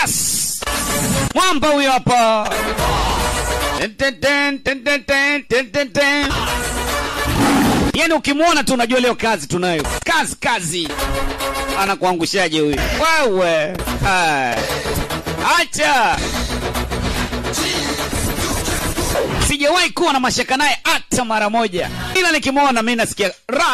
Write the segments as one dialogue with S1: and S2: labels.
S1: Yes! Mwamba huyo hapa. Ten, ten, ten, ten, ten, ten, ten, ten, ten. Yaani ukimwona tu unajua leo kazi tunayo. Kazi kazi. Anakuangushaje huyu? Wewe. Hai. Acha. Sijawahi kuwa na mashaka naye hata mara moja, ila nikimwona mimi nasikia ra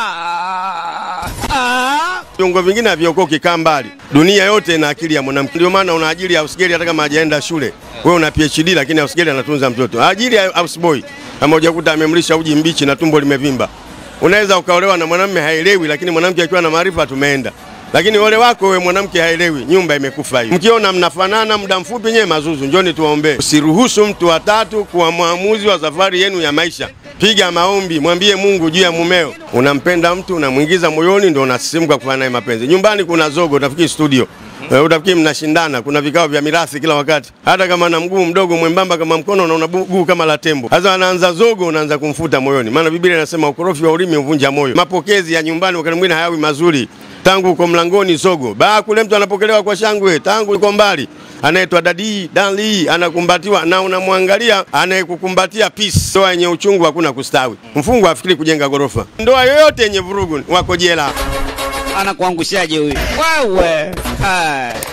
S1: ah.
S2: Viungo vingine haviokoki, kaa mbali. Dunia yote ina akili ya mwanamke, ndio maana una ajili ya housegirl hata kama hajaenda shule. Wewe una PhD lakini housegirl anatunza mtoto. Ajili ya houseboy kama hujakuta amemlisha uji mbichi na tumbo limevimba. Unaweza ukaolewa na mwanamume haelewi, lakini mwanamke akiwa na maarifa tumeenda. Lakini ole wako wewe mwanamke haelewi, nyumba imekufa hiyo. Mkiona mnafanana muda mfupi, nyewe mazuzu, njoni tuwaombee. Usiruhusu mtu wa tatu kuwa mwamuzi wa safari yenu ya maisha. Piga maombi, mwambie Mungu juu ya mumeo. Unampenda mtu, unamwingiza moyoni, ndio unasisimka kufanya naye mapenzi. Nyumbani kuna zogo, utafikiri studio. Eh, Utafikiri mnashindana, kuna vikao vya mirathi kila wakati. Hata kama na mguu mdogo mwembamba kama mkono na una mguu kama la tembo. Sasa anaanza zogo, unaanza kumfuta moyoni, maana Biblia inasema ukorofi wa ulimi uvunja moyo. Mapokezi ya nyumbani wakati mwingine hayawi mazuri, tangu uko mlangoni zogo, baa kule mtu anapokelewa kwa shangwe, tangu uko mbali anaitwa dadi dali, anakumbatiwa na unamwangalia anayekukumbatia peace. Ndoa yenye uchungu hakuna kustawi. Mfungwa afikiri kujenga gorofa. Ndoa yoyote yenye vurugu wako jela.
S1: Anakuangushaje huyu? Wewe. Hai.